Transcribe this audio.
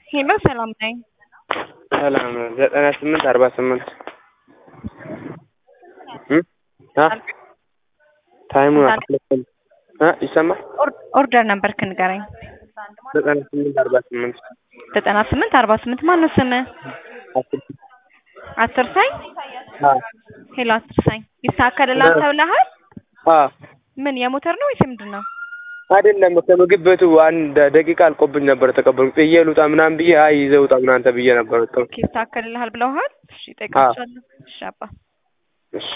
ሄሎ ሰላም ነኝ። ሰላም ዘጠና ስምንት አርባ ስምንት ታይሙ ይሰማል። ኦርደር ነበርክ ንገረኝ። ዘጠና ስምንት አርባ ስምንት ዘጠና ስምንት አርባ ስምንት ማነው ስምህ? አስርሳኝ ሄሎ አስርሳኝ ይስተካከልልሃል ተብለሃል? ምን የሞተር ነው ወይስ ምንድን ነው? አይደለም ከምግብ ቤቱ አንድ ደቂቃ አልቆብኝ ነበር ተቀበሉ ጥዬ ልውጣ ምናምን ብዬ አይ ይዘህ ውጣ ምናምን ተብዬ ነበር። ኦኬ ይስተካከልልሃል ብለውሃል? እሺ እጠይቃቸዋለሁ። እሺ አባ እሺ